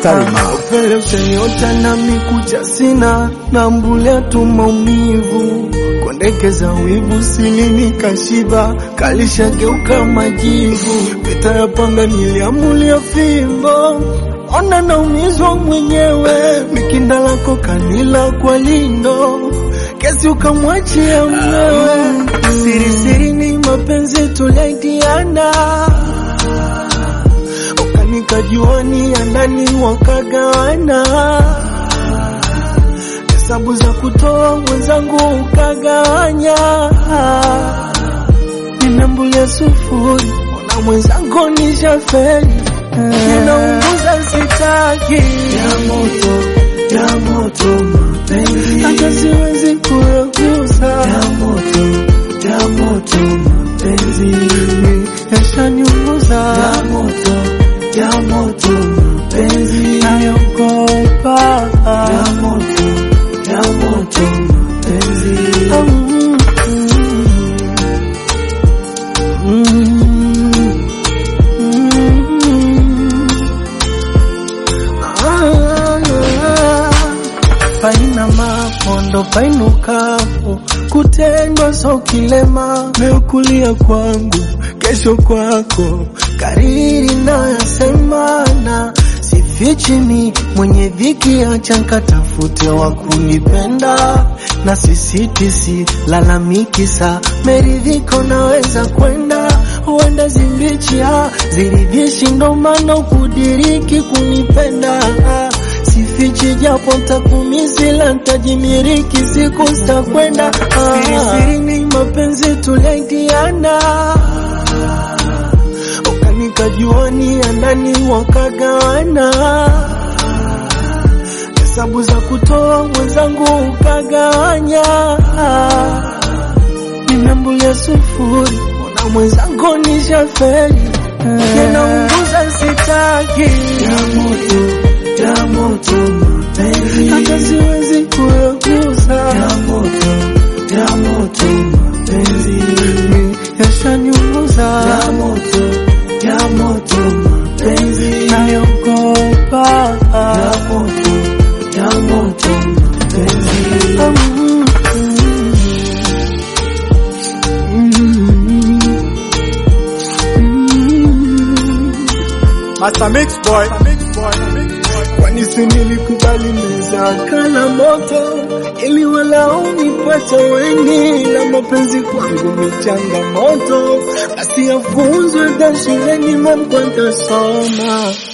Tarima. Upele ushaniota na mikucha sina na mbulia tu maumivu kondekeza wivu silini kashiba kalishageuka majivu pita ya panga niliamulia fimbo ona naumizwa mwenyewe mikinda lako kanila kwa lindo kesi ukamwachia mwewe siri siri ni mapenzi tulaidiana ukanikajuani ya ndani wakagawana hesabu za kutoa mwenzangu ukagawanya ninambulia sufuri ona mwenzangu nishaferi ninaunguza sitaki ya moto ya moto mapenzi hata siwezi kuyagusa ya moto ya moto mapenzi yashaniunguza ya moto ya moto mapenzi nayogopa ya moto ya moto mapenzi Mm, mm, mm. Ah, paina mapondo painukapo kutendwa so kilema meukulia kwangu kesho kwako kariri nayasemana sifichini mwenye dhiki acha nkatafute wa kunipenda na sisitisi lalamiki sa meridhiko naweza kwenda huenda zimbichia ziridhishi ndo maana ukudiriki kunipenda sifichi japo ntakumizila ntajimiriki siku zitakwenda sirisiri ni mapenzi tulaidiana ukanikajuani ya ndani wakagawana hesabu za kutoa mwenzangu ukagawanya ninambulia sufuri ona mwenzangu nishaferi ninaunguza sitaki ya moto ya moto mapenzi hata siwezi kuyagusa ya moto ya moto mapenzi yashaniunguza ya moto ya moto mapenzi nayogopa ya moto ya moto mapenzi Mm, mm, mm. Master Mix Boy. kwani si nilikubali meza kana moto ili walau nipate wengi la mapenzi kwangu ni changamoto basi yafunzwe hata shuleni mambo ntasoma